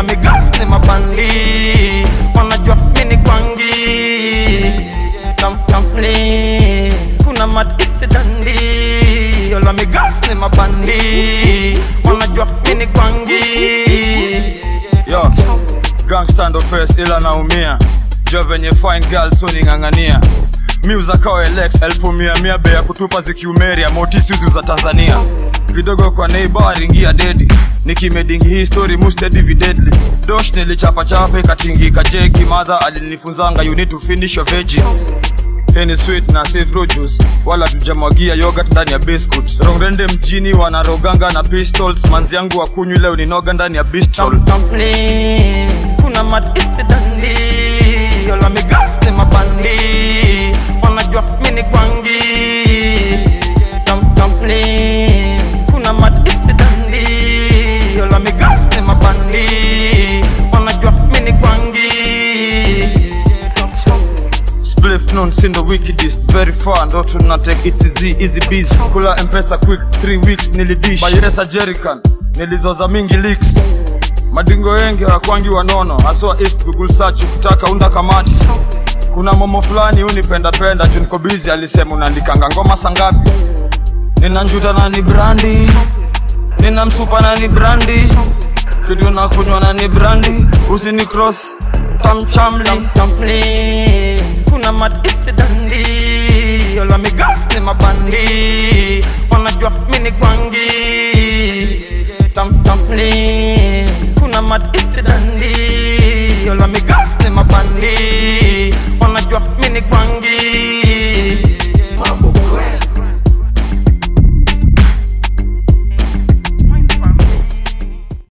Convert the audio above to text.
yola migas ni mabandi wanajua mini kwangi tam tampli kuna matisi dandi yola migas ni mabandi wanajua mini kwangi yo gangsta ndo first ila naumia jo venye fine girl suning'ang'ania miuza kao elex elfu mia mia bei ya kutupa zikiumeria motisi uzi za tanzania kidogo kwa neighbor ringia dedi nikimedingi hii story mustedi videdly dosh nilichapachapa ikatingika jeki madha alinifunzanga you need to finish your veggies Hii ni sweet na safe fruit juice wala tujamwagia yogurt ndani ya biscuit rongrende mjini wanaroganga na pistols manzi yangu wakunywi leo ninoga ndani ya bistol tam tampli kuna matisi dandi yola migas ni mabandi wanajua mini kwangi tam tampli kuna matisi dandi yola migas ni mabandi wanajua mini kwangi spliff non sindo wickedest very far ndo tuna take it easy easy busy kula mpesa quick 3 weeks nilidish bayeresa jerican nilizoza mingi leaks madingo wengi wakwangi wanono haswa east google search kutaka unda kamati kuna momo fulani unipendapenda juu niko busy alisema unaandikanga ngoma sangapi nina njuta na ni brandi nina msupa na ni brandi kitu na kunywa na ni brandi usini cross tamchamli tam tampli kuna matisi dandi yola migas ni mabandi wanajua mini kwangi tam tampli kuna matisi dandi yola migas ni mabandi